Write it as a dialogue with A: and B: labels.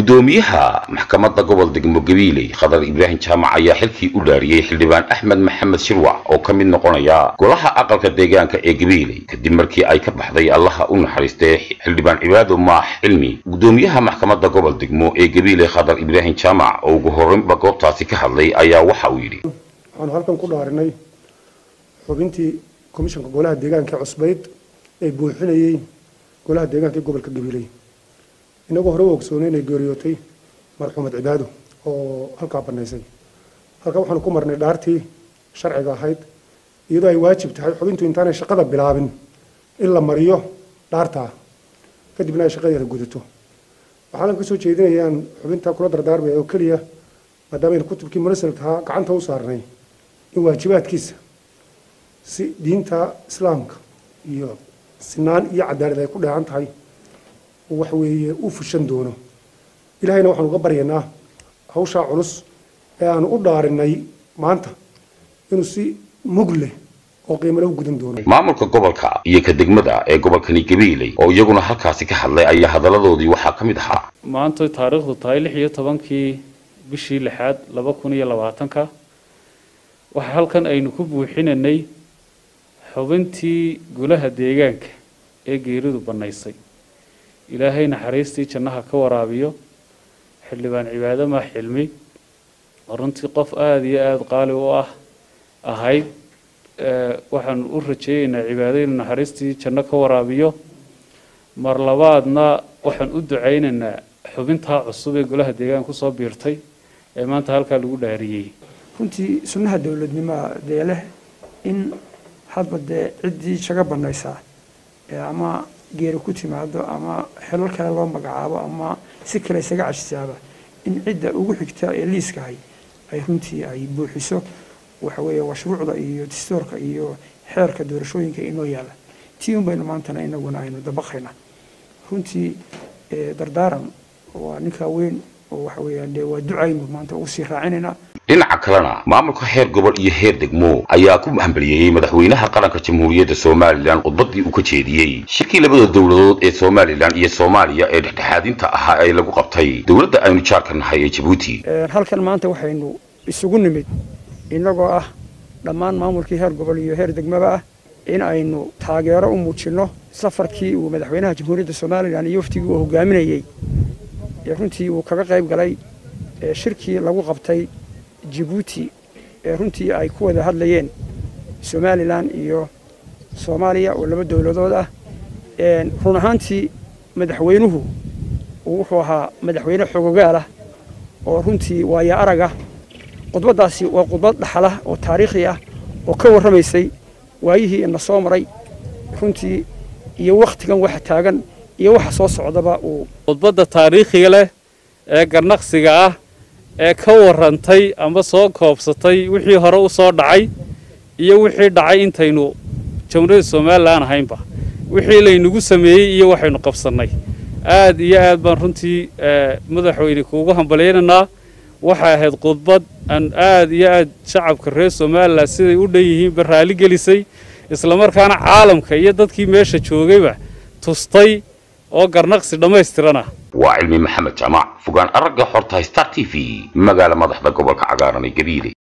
A: gudoomiyaha maxkamadda gobol degmo gabiiley khadar ibraahim jaamac ayaa xilkii u dhaariyey xildhibaan axmed maxamed shirwac oo ka mid noqonaya golaha aqalka deegaanka ee gabiiley kadib markii ay ka baxday allaha u naxariistay xildhibaan cibaado maax cilmi gudoomiyaha maxkamadda gobol degmo ee gabiiley khadar ibraahim jaamac oo ugu horreynba goobtaasi ka hadlay ayaa waxa uu yidhi
B: waxaanu halkan ku dhaarinay xubintii komishanka golaha deegaanka cusbayd ee buuxinayey golaha deegaanka ee gobolka gabiiley inagoo hore u ogsoonay inay geeriyootay marxuumad cibaado oo halkaa banaysay halkaa waxaanu ku marnay dhaartii sharciga ahayd iyadoo ay waajib tahay xubintu intaanay shaqada bilaabin in la mariyo dhaartaa kadibna ay shaqadeeda gudato waxaan ka soo jeedinayaan xubinta kula dardaarmaya oo keliya maadaama aynu kutubkii munasalkahaa gacanta u saarnay in waajibaadkiisa si diinta islaamka iyo sinaan iyo cadaalad ay ku dheehan tahay wax weeye u fushan doono ilaahayna waxaanu uga baryaynaa hawshaa culus ee aanu u dhaarinay maanta inuu si mug leh oo qiimo leh u gudan doono
A: maamulka gobolka iyo ka degmada ee gobolkani gabiiley oo iyaguna halkaasi ka hadlay ayaa hadalladoodii waxaa ka mid ahaa
C: maanta taariikhdu tahay lix iyo tobankii bishii lixaad laba kun iyo labaatanka waxaa halkan aynu ku buuxinanay xubintii golaha deegaanka ee geeridu bannaysay ilaahay naxariistii jannaha ka waraabiyo xildhibaan cibaado maax xilmi runtii qof aada iyo aada qaali u ah ahayd waxaanu u rajeeyeynaa cibaado inuu naxariistii janno ka waraabiyo mar labaadna waxaan u ducaynaynaa xubintaa cusub ee golaha deegaanka kusoo biirtay ee maanta halkaa lagu dhaariyey
D: runtii sunnaha dowladnimoa dee leh in hadba dee ciddii shaga banaysaa ama geeri ku timaado ama xelal kale loo magacaabo ama si kale isaga cashisaaba in cidda ugu xigta ee liiskahay ay runtii ay buuxiso waxa weeye mashruucda iyo dastuurka iyo xeerka doorashooyinka inoo yaala tii un baynu maantana inaguna aynu dabaqayna runtii dardaaran waa ninkaa weyn oo waxa weeyaan dee waa ducaynu maanta ugu sii raacinaynaa
A: dhinaca kalena maamulka heer gobol iyo heer degmo ayaa ku hambaliyeeyey madaxweynaha qaranka jamhuuriyadda somalilan khudbadii uu ka jeediyey shirkii labada dowladood ee somalilan iyo soomaaliya ee dhexdhexaadinta ahaa ee lagu qabtay dowladda aynu jaarka nahay ee jabuuti
D: halkan maanta waxaynu isugu nimid inagoo ah dhammaan maamulkii heer gobol iyo heer degmaba ah in aynu taageero u muujinno safarkii uu madaxweynaha jamhuuriyadda somalilan iyo waftigii uu hogaaminayey ee runtii uu kaga qayb galay shirkii lagu qabtay jabuuti ee runtii ay ku wada hadlayeen somalilan iyo soomaaliya oo laba dowladood ah run ahaantii madaxweynuhu wuxuu ahaa madaxweyne xogogaal ah oo runtii waaya arag ah khudbaddaasi waa khudbad dhaxalah oo taariikhi ah oo ka warramaysay waayihii ina soo maray runtii iyo wakhtigan waxa taagan iyo waxa soo socdaba uu
C: khudbadda taariikhiga leh ee garnaqsiga ah ee ka warrantay ama soo koobsatay wixii hore u soo dhacay iyo wixii dhacay intaynu jamhuuriyadda somalilan ahaynba wixii laynagu sameeyey iyo waxaynu qabsannay aad iyo aad baan runtii madaxweyne kuugu hambalyaynaynaa waxay ahayd khudbad aan aad iyo aad shacabka reer somalilan siday u dhan yihiinba raali gelisay islamarkaana caalamka iyo dadkii meesha joogayba tustay oo garnaqsi dhammaystiran ah
A: waa cilmi maxamed jaamac fogaan aragga xorta star t v magaala madaxda gobolka cagaaran ee gabiile